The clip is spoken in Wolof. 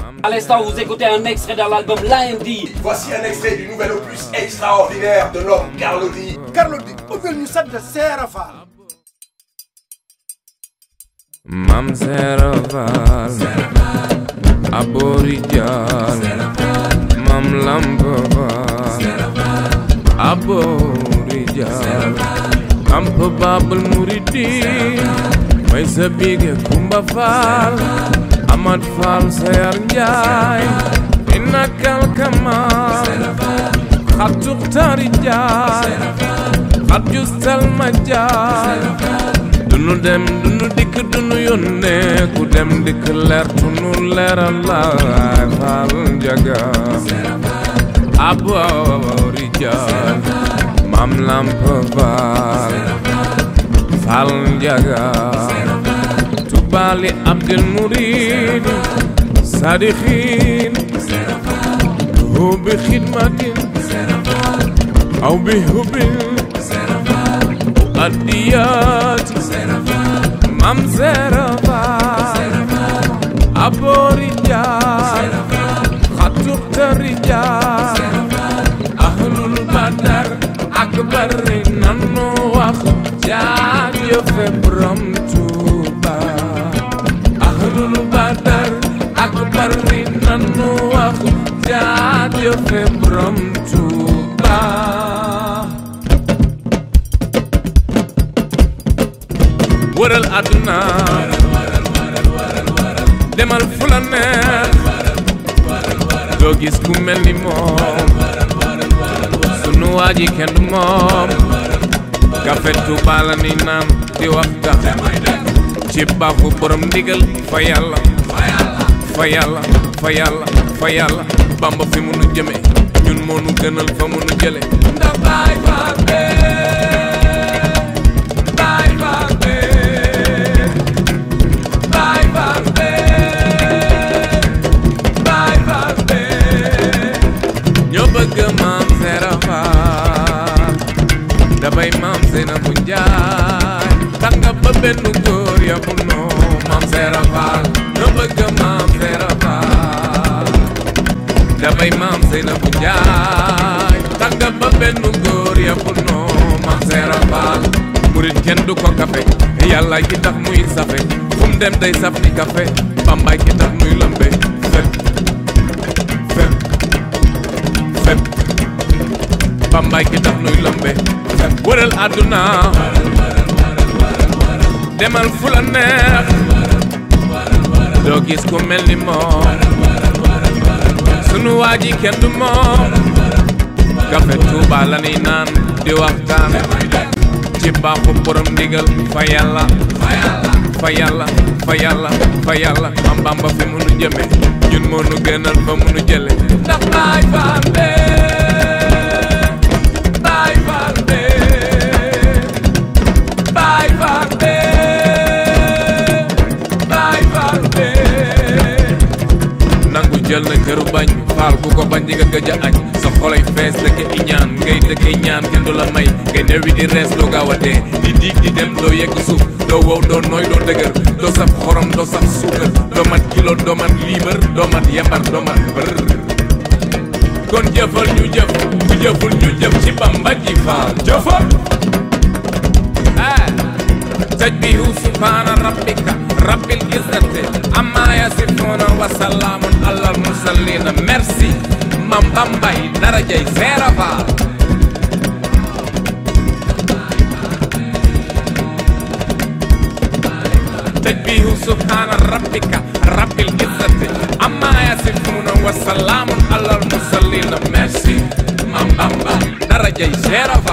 À l'instant, vous écoutez un extrait de l'album Lundi. Voici un extrait du nouvel opus extraordinaire de l'homme Carlo D. Carlo di ubbil ñu sant Seera Faal Mam Sera Fall Abori Jal Mam Lamp Fall Abori Jal Amp Babal Muridi May sa bige Kumba Fall Amad Fall Sayar Njaay Inakal Kamal Xatuk Tari Jaay Xat Justal Ma Jaay dunu dem dunu dikk dunu yónnee ku dem dikk leer tunu leeral laay faal njaga aboori jaay mam lamp faal faal njaga tubaali abdil murid sadiqin hubbi xidmatin aw bi hubbil adiyat mam zerava aborijal xatuk tarijal ahlul badar ak bari nanu wax jaajëfe borom Tuuba ahlul badar ak bari nanu wax jaajëfe borom Tuuba wëral àdduna demal fu la neex doo gis ku mel ni moom sunu waa ji kenn du moom kafe Tuuba la ni naan di waxtaan ci baaxu borom ndigal fa yàlla fa yàlla fa yàlla fa yàlla bamba fi mu nu jëme ñun moo nu gënal fa mu nu jële ndax baay faal bee baay faal bee baay faal bee baay faal bee ñoo bëgg maam Seera Faal dabay maam Seena bu Njaay tax nga ba benn góor ya bu noo maam Seera Faal ñoo bëgg maam Seera Faal dabay maam Seena bu Njaay tax nga ba benn góor ya bu noo maam Seera Faal murit kenn du ko kafe yàlla ki tax muy safe fu mu dem day saf ni kafe bambaay ki tax muy lëmbe fépp fépp fépp bambaay ki tax nuy lëmbe fépp wëral àdduna demal fu la neex doo gis ku mel ni moom sunu waa ji kenn du moom kafe Tuuba la ni naan di waxtaan ci baaxu borom ndigal fa yàlla fa yàlla fa yàlla fa yàlla am bamba fi munu jëme ñun moo nu gënal fa munu jële ndax baay faal bee baay faal bee baay faal bee baay faal bee nangu jël na këru bañ faal ku ko bañ di nga gëj a añ sa xolay fees dëkk iñaan ngay dëkke ñaan kenn du la may ngay newi di rees doo gaaw a dee di diig di dem doo yegg suuf doo wow doo nooy doo dëgër doo saf xorom doo saf suukar doo mat kilo doo mat liibar doo mat yembar doo mat bër kon jëfal ñu jëf ku jëful ñu jëf ci bamba ji faal jëfal تجبيه سبحان ربك رب العزة عما يصفون وسلام على المرسلين ميرسي مام بامباي درجة سيرفا تجبيه سبحان ربك رب العزة عما يصفون وسلام على المرسلين ميرسي مام بامباي درجة سيرفا